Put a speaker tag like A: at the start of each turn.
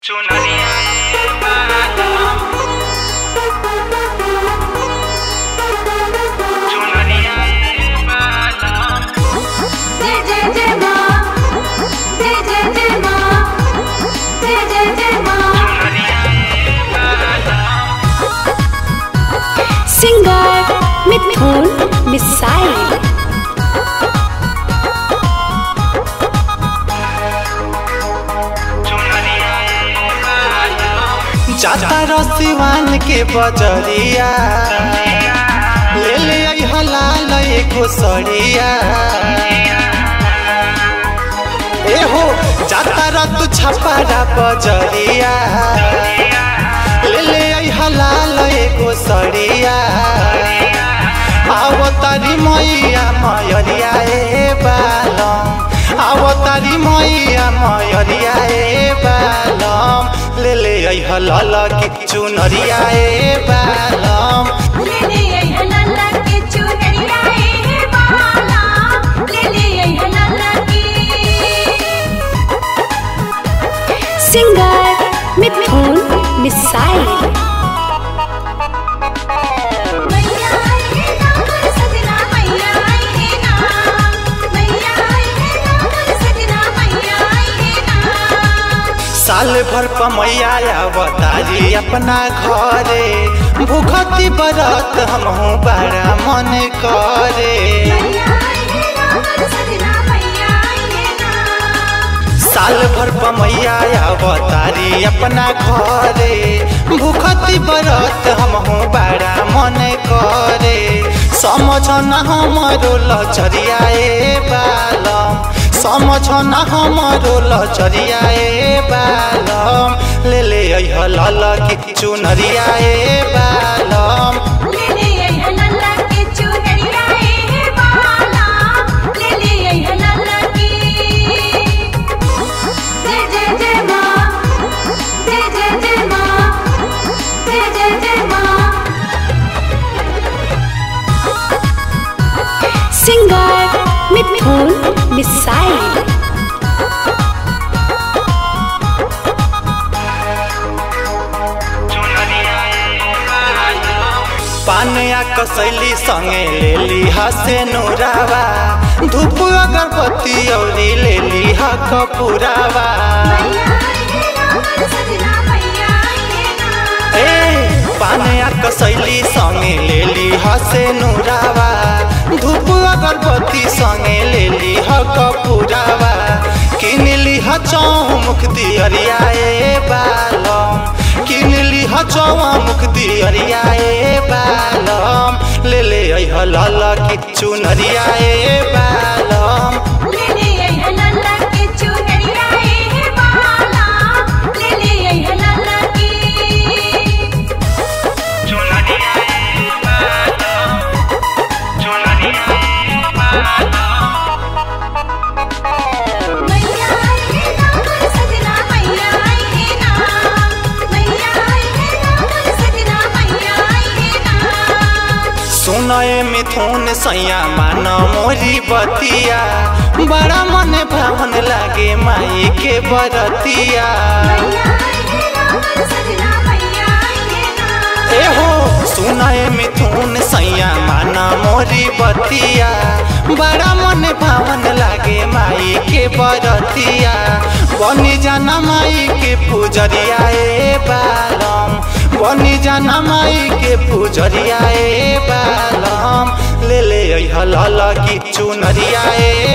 A: चुनरिया चुनरिया
B: जय जय जय माँ जय जय जय माँ जय जय जय माँ
C: सिंगर मिथुन मिसाइल
D: जाता रसिवान के बजरिया ले ले आई हलाल एगो सड़िया ए हो जाता रतु छपारा बजरिया ले ले आई हलाल एगो सड़िया आओ तारी मैया मयरिया ए बालम आओ तारी मैया मयरिया ए बालम ले ले आई हलाल की चुनरिया ए बालम
B: ले ले आई हलाला के चुनरिया ए बाला ले ले आई हलाला की
C: सिंगर मिथुन मिसाइल
B: मैया आई है नाम सजना मैया आई है नाम मैया आई है नाम सजना मैया आई है नाम
D: साल भर पमैया अवतारी अपना घरे भूखती बरत हमहू बड़ा मन करे
B: मैया आई है नाम सजना मैया आई है नाम
D: साल भर पमैया अवतारी अपना घरे भूखती बरत हमहू बड़ा मन करे समझ न हमरो लचरिया ए बालम समझ न हमरो लचरिया ए बालम ले ले अइह लल की चुनरिया ए बालम
B: ले ले आई हलाला के चुनरिया ए बाला ले ले आई हलाला की जय जय जय माँ जय जय जय माँ जय जय जय माँ
C: सिंगर मिथुन मिसाइल
D: पानया कसैली संगे लेली हसे नुरावा धूप अगरबत्ती औरी लेली ह कपूरावा
B: मैया आई है नाम सजना मैया आई है नाम
D: ए पानया कसैली संगे लेली हसे नुरावा धूप अगरबत्ती संगे लेली ह कपूरावा किनली ह चौमुख दियरिया ए बालम किनली ह चौमुख दियरिया ए बालम ले ले अइह लल की चुनरिया ए बालम
B: ले ले आई हलाला के चुनरिया ए बाला ले ले आई हलाला की मैया आई है नाम सजना मैया आई है नाम मैया आई है नाम सजना मैया आई है नाम
D: सुनए मिथुन सैया मान मोरी बतिया बड़ा मन भावन लागे माई के बरतिया
B: मैया आई है नाम सजना मैया आई है नाम
D: ए हो सुनए मिथुन सैया मान मोरी बतिया बड़ा मन भावन लागे माई के बरतिया बनी जाना माई के पुजरिया ए बालम बनी जाना माई के पुजरिया ए बालम ले ले अइह लल की चुनरिया ए